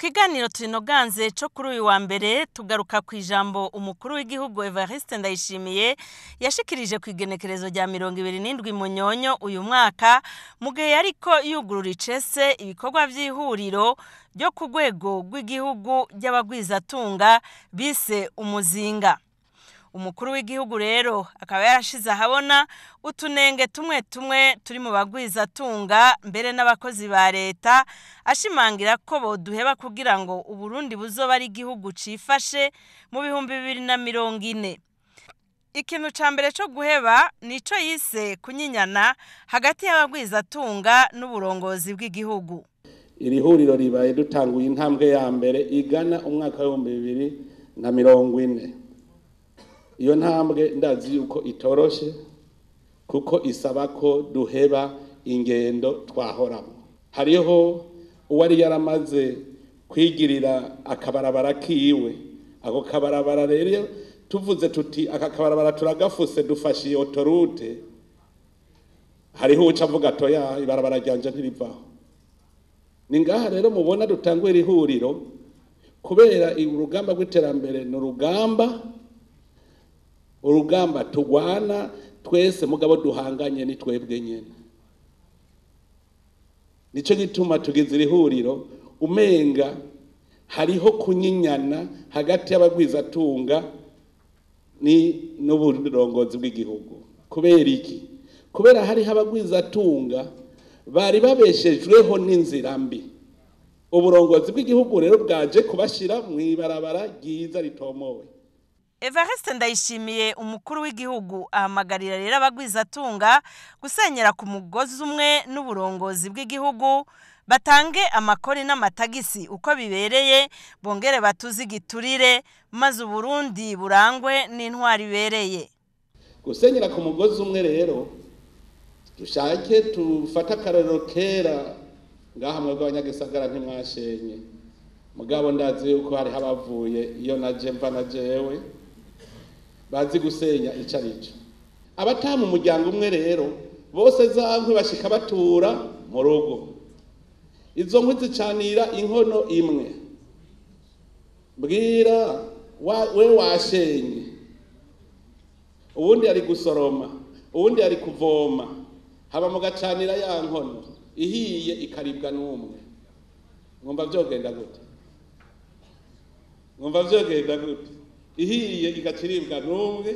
kiganiro turinoganze co kuri uyu wa mbere tugaruka ku ijambo umukuru w'igihugu Evariste Ndayishimiye yashikirije ku igenekerezo rya mirongo ibiri n'indwi munyonyo uyu mwaka mu gihe yariko yugurura icese ibikorwa vy'ihuriro ryo ku rwego rw'igihugu ry'abagwizatunga bise umuzinga umukuru w'igihugu rero akaba yarashize ahabona utunenge tumwe tumwe turi mu bagwizatunga mbere n'abakozi ba leta ashimangira ko boduheba kugira ngo uburundi buzoba ari igihugu cifashe mu bihumbi bibiri na mirongo ine ikintu ca mbere co guheba nico yise kunyinyana hagati y'abagwizatunga n'uburongozi bw'igihugu iri huriro ribaye dutanguye intambwe ya mbere igana umwaka w'ibihumbi bibiri na mirongo ine iyo ntambwe ndazi yuko itoroshe kuko isaba ko duheba ingendo twahoramo hariho uwari yaramaze kwigirira akabarabara kiwe ako kabarabara rero tuvuze tuti aka kabarabara turagafuse dufashe iyo otorute hariho uca avuga toya ibarabara ryanje ntirivaho ni ngaha rero mubona dutangwe iri huriro kubera urugamba rw'iterambere ni urugamba urugamba tugwana twese mugabo duhanganye ni twebwe nyene nico gituma tugize iri huriro umenga hariho kunyinyana hagati y'abagwizatunga ni n'uburongozi bw'igihugu kubera iki kubera hariho abagwizatunga bari babeshejweho n'inzira mbi uburongozi bw'igihugu rero bwaje kubashira mw'ibarabara ryiza ritomowe Evariste Ndayishimiye umukuru w'igihugu ahamagarira rero abagwizatunga gusenyera ku mugozi umwe n'uburongozi bw'igihugu batange amakori n'amatagisi uko bibereye bongere batuze igiturire maze uburundi burangwe n'intwari ibereye gusenyera ku mugozi umwe rero dushake tufate akarero kera ngaha mwebwe abanyagisagara ntimwashenye mugabo ndazi yuko hariho abavuye iyo naje mva na jewe bazi gusenya ico arico abataha mu muryango umwe rero bose za nkwi bashika batura mu rugo izo nkwi zicanira inkono imwe bwira wa, we washenye uwundi ari gusoroma uwundi ari kuvoma haba mu gacanira ya nkono ihiye ikaribwa n'umwe mwumva vyogenda gute mwumva vyogenda gute ihiye igaciribwa n'umwe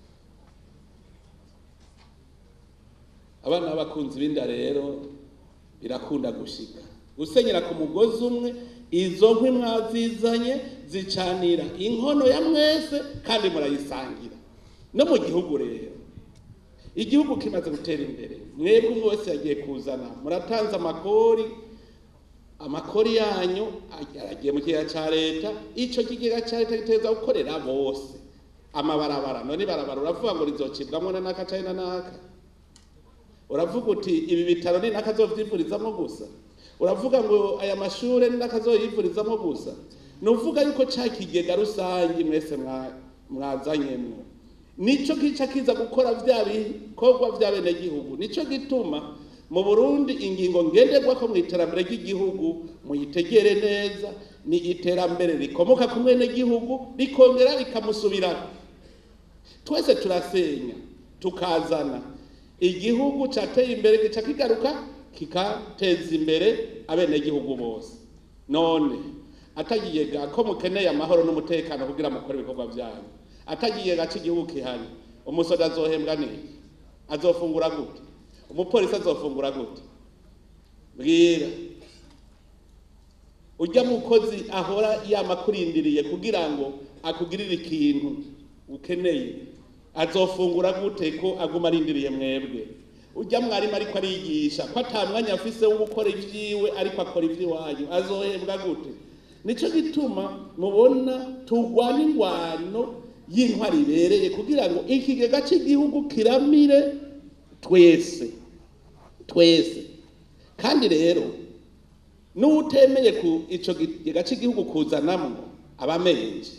abana b'abakunzi b'inda rero birakunda gushika gusenyera ku mugozi umwe izo nkwi mwazizanye zicanira inkono ya mwese kandi murayisangira no mu gihugu rero igihugu kimaze gutera imbere mwebwe umwe wese yagiye kuzana muratanze amakori amakori yanyu aragiye mu kigega ca leta ico kigega ca leta giteza gukorera bose amabarabara none ibarabara uravuga ngo rizocibwamwo na naka canke na naka uravuga uti ibi bitaro ni naka azovyivurizamwo gusa uravuga ngo aya mashure ni naka azoyivurizamwo gusa ni uvuga yuko ca kigega rusangi mwese mwazanyemwo nico kica kiza gukora vya bikorwa vy'abenegihugu nico gituma mu burundi ingingo ngenderwako mu iterambere ry'igihugu muyitegere neza ni iterambere rikomoka ku mwenegihugu rikongera rikamusubirako twese turasenya tukazana igihugu cateye imbere gica kigaruka kikateza imbere abenegihugu bose none atagiye ko mukeneye amahoro n'umutekano kugira mukore ibikorwa vyanyu atagiye gace igihugu kihari umusoda azohembwa niki azofungura gute umupolisi azofungura gute bwira ujya mukozi ahora yamakurindiriye kugira ngo akugirire ikintu ukeneye azofungura gute ko aguma arindiriye mwebwe ujya mwarimu ariko arigisha ko ata mwanya afise wo gukora ivyiwe ariko akora ivy'iwanyu azohembwa gute nico gituma mubona turwana ingwano y'intwari ibereye kugira ngo ikigega cy'igihugu kiramire twese twese kandi rero n'utemeye ku ico kigega cy'igihugu kuzanamwo abamenje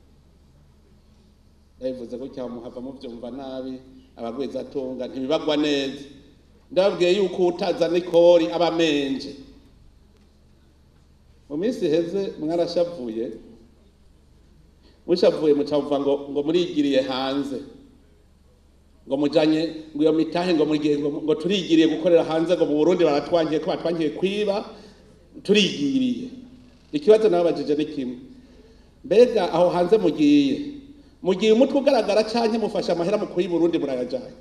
ndabivuze ko cyamuhava muvyumva nabi abagwezatunga ntibibagwa neza ndababwiye yuko utazana ikori abamenje mu minsi iheze mwarashavuye mushavuye mucavuga ngo ngo murigiriye hanze ngo mujanye ngo iyo mitahe ngo mugiye ngo, ngo turigiriye gukorera hanze ngo mu Burundi baratwangiye ko batwangiye kwiba turigiriye ikibazo nababajije ni kimwe mbega aho hanze mugiye mugiye umutwe ugaragara canke mufashe amahera mu kuyi Burundi murayajanye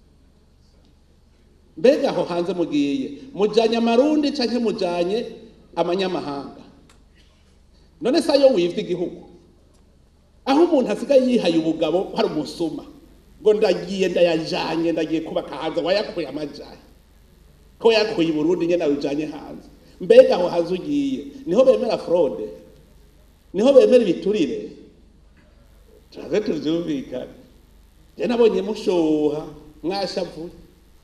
mbega aho hanze mugiye mujanye amarundi canke mujanye amanyamahanga none se ayo wivye igihugu aho umuntu asigaye yihaye ubugabo hari umusuma ngo ndagiye ndayajanye ndagiye kubaka hanze wayakuye amajaye ko yakuye i Burundi nyene awujanye hanze mbega aho hanze ugiye niho bemera fraude niho bemera ibiturire turaze tuvyumvikane je nabonye mushoha mwashavuye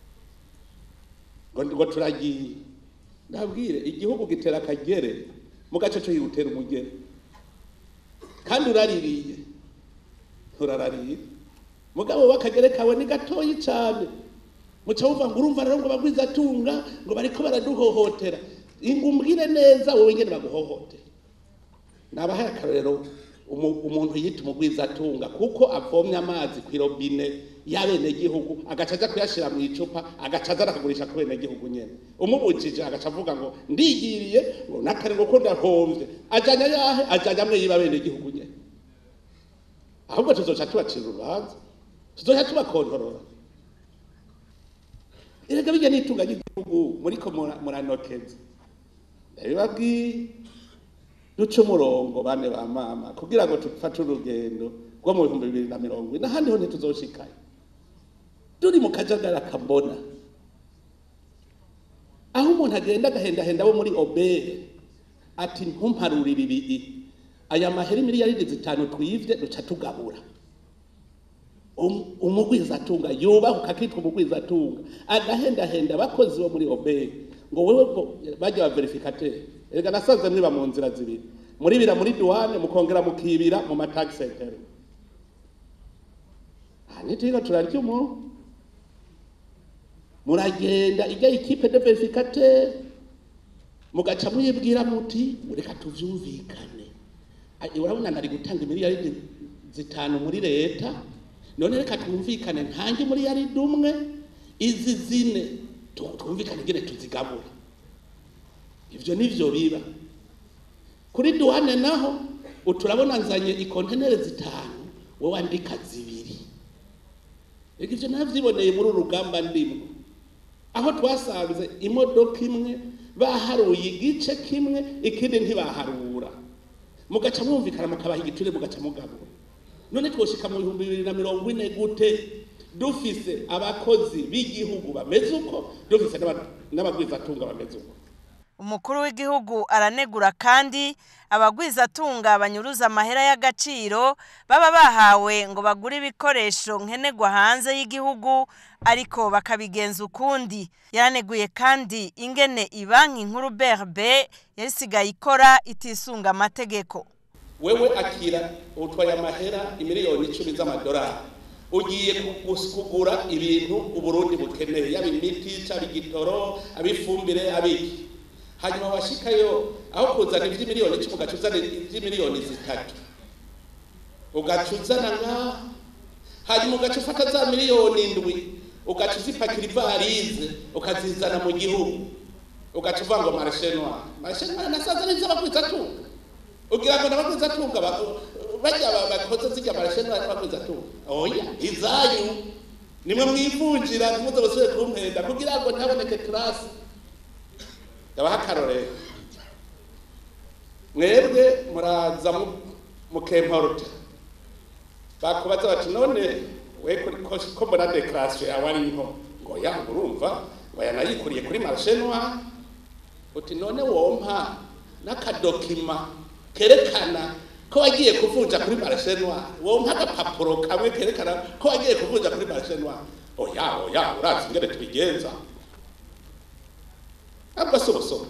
ngo ngo turagiye ndabwire igihugu gitera akagere mu gace cyo yutera umugere kandi uraririye urarariye mugabo bakagere kawe ni gatoyi cyane muca wumva ngo urumva rero ngo bagwiza atunga ngo bariko baraduhohotera ingumbwire neza wowe nyene baguhohotera nabahaye akarorero umu- umuntu yita umugwiza atunga kuko avomye amazi ku irobine y'abenegihugu agaca aja kuyashira mu icupa agaca aza arakagurisha ku benegihugu nyene umubujije agaca avuga ngo ndigiriye ngo nakare ngo ko ndahomvye ajanye ayahe ajanye amwe yiba abenegihugu nyene ahubwo tuzoca tubacira urubanza tuzoca tubakontorora erega bijya n'itunga ry'igihugu muriko mura- muranokeza ndabibabwiye duce umurongo bane ba mama kugira ngo dufate urugendo rwo mu bihumbi bibiri na mirongo ine ahandi ho ntituzoshikayo turi mu kajagari akabona aho umuntu agenda agahendahenda abo muri obere ati ntumparurire ibi aya mahera miliyaridi zitanu twivye duca tugabura Um- umugwizatunga yubahuka akitwa umugwizatunga agahendahenda abakozi bo muri obere ngo wewe ngo bajya ba verificateur erega nasaze mwiba mu nzira zibiri muribira muri douane mukongera mukibira mu matax center aha nitwiga turarya umuntu muragenda ijya ikipe de verificateur mugaca muyibwira muti reka tuvyumvikane Ai, urabona nari gutanga miliyaridi zitanu muri leta none reka twumvikane ntange muri yaridi umwe izi zine tu- twumvikane ingene tuzigabura ivyo nivyo biba kuri duwane naho uturabona nzanye ikontenere zitanu wowe andika zibiri reka ivyo navyiboneye muri uru rugamba ndimwo aho twasanze imodoka imwe baharuye igice kimwe ikindi ntibaharura mugaca mwumvikana mukabaha igiture mugaca mugabura none twoshika mu bihumbi bibiri na mirongo ine gute dufise abakozi b'igihugu bameze uko dufise n'aba- n'abagwizatunga bameze uko umukuru w'igihugu aranegura kandi abagwizatunga banyuruza amahera y'agaciro baba bahawe ngo bagure ibikoresho nkenerwa hanze y'igihugu ariko bakabigenza ukundi yaraneguye kandi ingene ibanki nkuru brb yasigaye ikora itisunga amategeko wewe akira utwaye amahera imiliyoni icumi z'amadolari ugiye kugus- kugura ibintu uburundi bukeneye yaba imiti cyaba igitoro abifumbire abiki hanyuma washikayo aho kuzana ivy'imiliyoni icumi ugaca uzana ivy'imiliyoni zitatu ugaca uzana ngaha hanyuma ugaca ufata za miliyoni indwi ugaca uzipakira ivarize ukazizana mu gihugu ugaca uvuga ngo marishe noir marishe noir nasaza n'iz'abagwizatunga ugira ngo n'abagwizatunga ba- bajya ba- bakoze zijya marishe noir n'abagwizatunga oya izanyu nimwe mwivunjira ntimuze busubire kumpenda kugira ngo ntihaboneke turasi ndabaha akarorero mwebwe muraza mu- mukemporuta bakubaza bati none we kuri- ko ko mbona dekarasiyo yawe ari nko ngo ya urumva ngo yanayikuriye kuri marishe noir uti none wompa n'akadokima kerekana ko wagiye kuvunja kuri marishe noir wompa agapapuro kamwe kerekana ko wagiye kuvunja kuri marishe noir oya oya urazi ingene tubigenza ntabwo si ubusoma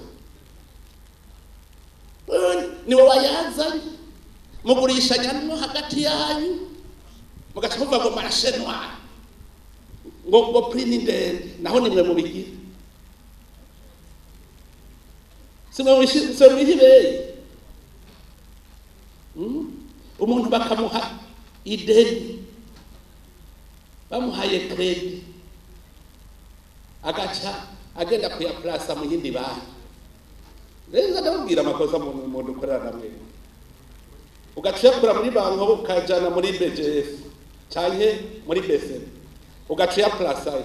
niwe wayazanye mugurishanya no hagati yanyu mugaca muvuga ngo marishe noir ngo ngo prix ni ndende naho nimwe mubigira simwe mwihibeye umuntu bakamuha ideni bamuhaye kredi agaca agenda kuyapurasa mu yindi banki rero ndababwira amakosa mu muntu ukorera namwe ugaca uyakura muri banki ukajana muri bgf canke muri bsn ugaca uyapurasayo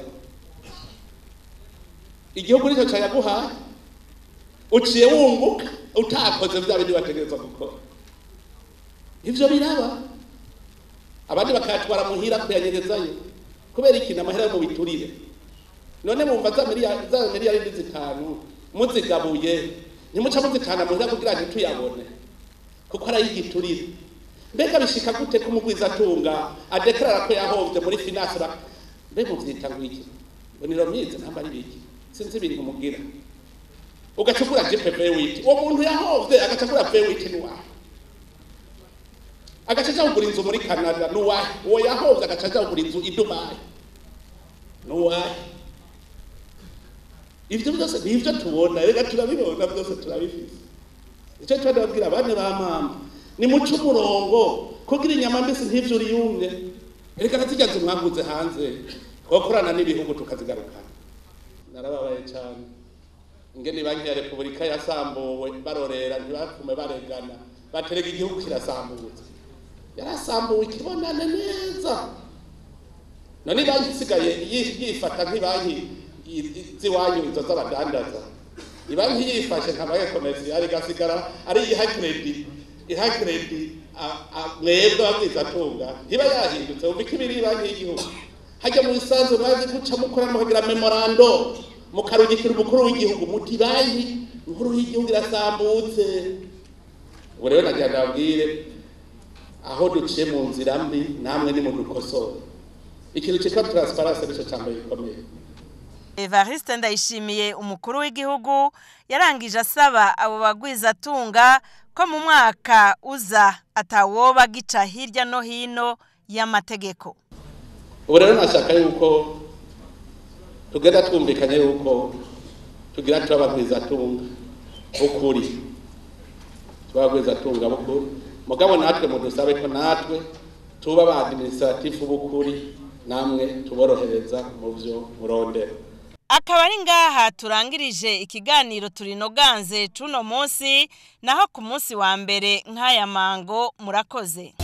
igihugu nicyo cayaguhaye uciye wunguka utakoze vya bindi bategerezwa gukora ivyo biraba abandi bakayatwara muhira kuyanyegezayo kubera ikintu amahera yo mu biturire none mumva za miliyari za miliyari zitanu muzigabuye ntimuca muzitana muhira kugira ngo tuyabone kuko ari ay'igiturire mbega bishika gute ko umugwiza atunga adekarara ko yahovye muri finance mbe muvyita ngwiki ngo ni romize ntamba ari biki sinzi ibintu mugira ugaca ugura gpv witi uwo muntu yahovye agaca agura v witi niwahe agaca aja kugura inzu muri canada nuwahe uwo yahovye agaca aja kugura inzu i dubayi nuwahe ivyo byose nivyo tubona reka turabibona byose turabifise icyo tuba ndababwira abandi ba mama ni muce umurongo kugira inyama mbisi ntivyo uriyumye reka nazirya nzu mwaguze hanze twakorana n'ibihugu tukazigarukana narababaye cyane ingene banki ya repubulika yasambuwe barorera ntibapfume baregana baterega igihugu kirasambutse yarasambuwe ikibonane neza none banki isigaye yifata nk'ibanki z'iwanyu izo z'abadandaza ibanki yifashe nka banki komersiyali igasigara ari iha kredi iha kredi mwebwe ababwizatunga ntiba yahindutse wumva ko ibiri banki y'igihugu hajya mu bisanzwe mwazi guca mukora mukagira memorando mukarungikira umukuru w'igihugu muti banki inkuru y'igihugu irasambutse ubu rero nagira ndababwire aho duciye mu nzira mbi namwe nimudukosore ikintu cyitwa transparency nicyo cya mbere gikomeye Evariste Ndayishimiye umukuru w'igihugu yarangije asaba abo bagwizatunga ko mu mwaka uza atawoba gica hirya no hino y'amategeko ubu rero nashaka yuko tugenda twumvikanye yuko tugira tuba abagwizatunga b'ukuri tuba abagwizatunga b'ukuri mugabo natwe mudusabe ko natwe tuba ba administratifu b'ukuri namwe tuborohereza mu byo murondera akaba ari ngaha turangirije ikiganiro turinoganze cuno munsi naho ku munsi wa mbere nk'aya mango murakoze